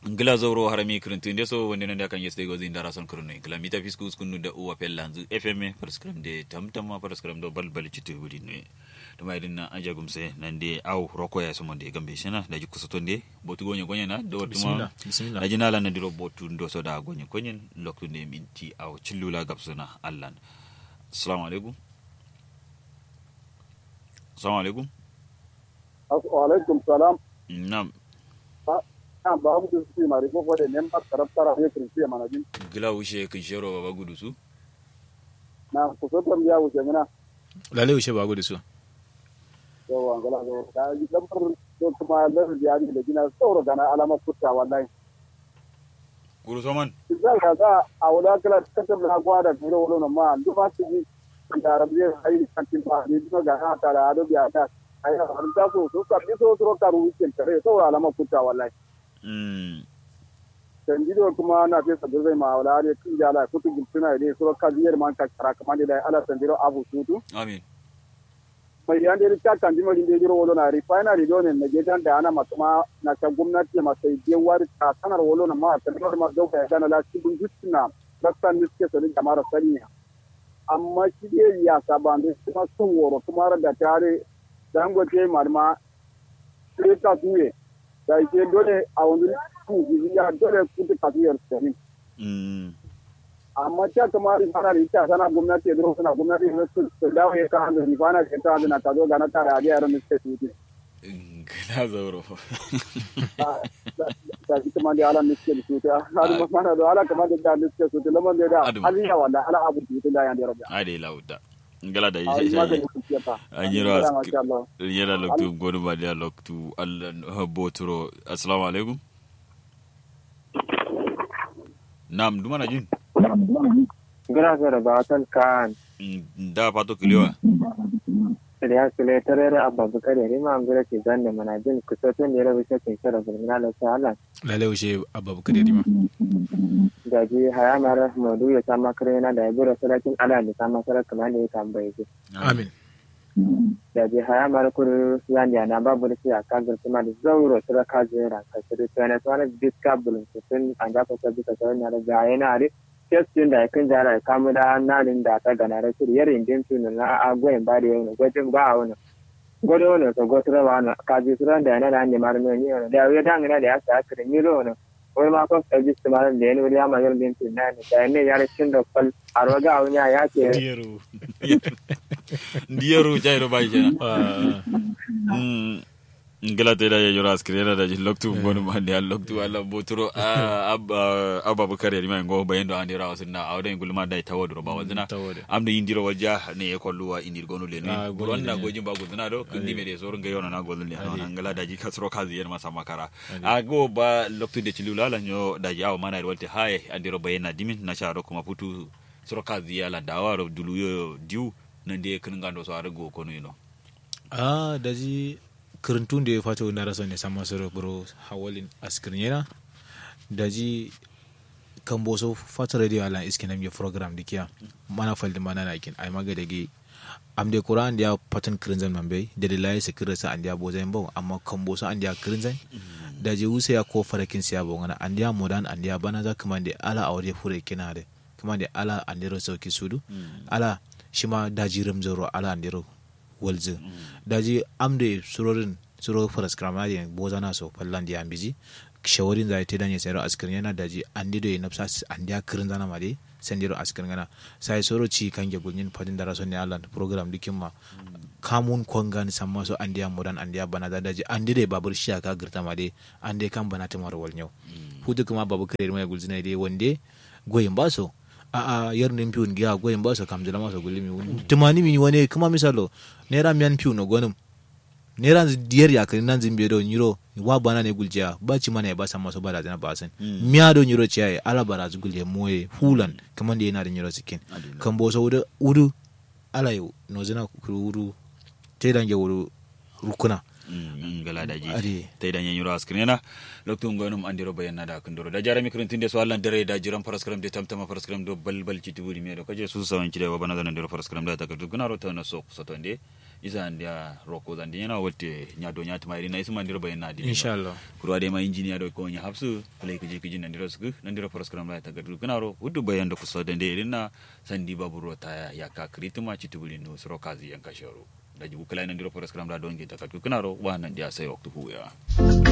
ngila zoro harami kirintun de so wonde nande kan yeste gozi ndara son kurno ngila mita fisku skunu da uwa pellanzu fm prescribe de tamtama prescribe do balbal citu wudi ne to mai dinna aja gumse nande aw roko ya so monde gambe shena da jikku soto de botu gonye gonye na do tuma bismillah da jinala na diro botu ndo so da gonye gonye loktu ne minti aw cillula gabsuna allan assalamu alaikum assalamu alaikum wa alaikum salam nam kan babu da su mari ko ko da nem ba taraf tara ne kirsi mana jin gila wushe kin shero baba gudu su na ku so tam ya wuce mina lalle ushe ba gudu su to wa ngala do da ji lambar to kuma da ya ji da gina sauro gana alama kutta wallahi guru soman idan ka ga a wala kala katar na gwada ne wala na ma duk ba su ji da arabiya ai kan tin ba ni duk ga ha ta da ado biya ta ai har ta so so ka bi so so ka ruwi kin tare sauro alama kutta wallahi mm tanjido kuma na fi sabu zai ma wala ne kin jala kutu gultuna ne so ka biyar man ka kara kamar da ala tanjiro abu sutu amin mai yan da ta kan jima din jiro wolo na refinery do ne na gedan da ana matuma na ta gwamnati ma sai je wari ta sanar wolo na ma ta dole ma do ka dana la cikin gutuna raksan niske so ni jama'ar saniya amma shi ne ya saban da kuma sun woro kuma da tare dangote marma sai ta tuye da ke dole a wani ku ya dole ku ta tafiyar sani mm amma ta kamar rifana da ita sana gwamnati ya zuru suna gwamnati ya su su dawo ya kan hanzari rifana da ta hanzari na ta zo gana tare a biyar da suke tuti gila zauro ta ji kuma da ala suke da tuti hadu mana da ala kamar da da suke tuti lamar da da Adu. aliya wanda ala abu tuti da yan da rabia ade lauda ngala da a yi yi magani kuciya ta anyiro masha Allah yera loktu gonu ba dia loktu allan boturo assalamu alaikum nam duma na jin Gracias, Batan Khan. Mm, da pato kiliwa Ya sule tarere abba bukari rima ngure ke zanne mana jin kusotun da rabu shakin shara bulmina da sala. lalle ushe abba bukari rima Da ji haya mara maudu ya sama karena da ya bura sarakin ala da sama sarar kamar da ya tambaye shi. amin Da ji haya mara kuru yan ya na babu da shi a kagar kuma da zauro saraka zera ka shiru tsana tsana diska bulun sun an gafa sabi ka tsara na da gaya na ari. Kestin da ya kan jara ya kamu da hannun da ta gana da shiri yarin jinsu na agwayin ba da yau gwajin ba a wani. godo wono to gotoro wano kaji suran da na da ne mar no ni wono da we dang na da sa kre ni ro wono wol ma ko e bis mar de ni ya ma yol din tin na ni da ne yare cin da fal arwaga awnya ya ke diyaro ndiyeru jairo bai jena Ah, Mm, ngala te da ya jora skriera da loktu gonu ba dia loktu alla boturo abba abba bukari rima ngo bayendo andira wasinna awde ngulma da tawadro ba wazina tawade amde indiro wajja ne e kolluwa indir gonu le Ah, ne gonu ronda le ne. gojin ba gudna do kindi me de soro ngayo na golu le Ade. na ngala daji kasro kazi yer masa makara Ade. ago ba loktu de chilula la nyo daji aw mana walte haye andiro bayena dimin na charo kuma putu soro kazi yala dawaro duluyo diu nande kan ngando so arago kono ino a daji kirintun da ya fata na rasa ne sama soro bro hawalin askirin yana daji kan boso fata radio ala iskin nam ya program dikiya mana faldi mana na kin ai maga dage am de qur'an dia patan kirinzan mambe da da layi se kirasa an dia bozan bawo amma kan boso an dia kirinzan daji wusa ya ko farakin siya bawo ngana an dia modan an dia bana za kuma da ala awre fure kina de kuma da ala an dero sauki sudu ala shima daji ramzaro ala an dero walzi daji amde surorin suro faras kramadi bozana so fallan di ambiji shawarin zai te danye sayro askirin yana daji andi do nafsa andi akirin zana made sendiro askirin gana sai soro ci kange gulnin fadin da rason ne Allah program dikin ma kamun kongan samma so andi modan andi bana da daji andi de babur shi aka girta made andi kan bana ta mar walnyau hudu kuma babu kare mai gulzina dai wande goyin baso a a yar nin piun giya goyin baso kam jala maso gulimi tumani mi wane kuma misalo naira miyan piun no gonum naira diyar ya kari nan zimbe do nyiro wa bana ne guljiya ba ci mana ya ba san maso ba da zana ba san miya do nyiro ciya ala bara zu gulje moye hulan kaman da yana da nyiro sikin kan bo so wudu wudu ala yo no zana kuru wudu te dange wudu rukuna ngala daji Ade. tay da nyanyuro askrena loktu ngonum andiro bayanna da kundoro da jarami kurintinde so Allah dare da jiran paraskram de tamtama paraskram do balbal ci tiburi me do kaje su sawan ci da wabana da ndiro paraskram da takatu guna ro tawna so so tonde isa ndia roko zandi yana wote nya do nya tuma na isma ndiro bayan na di inshallah kurwa de ma engineer do ko nya hapsu play kiji kiji nan ndiro suku nan ndiro program la ta gadu kanaro wudu bayan da kuso da ndere na sandi baburo ta ya ka kritima chitubuli no sro kazi yan kashoro da jibu kala nan ndiro program la don ge ta katu kanaro wa nan dia sai waktu huya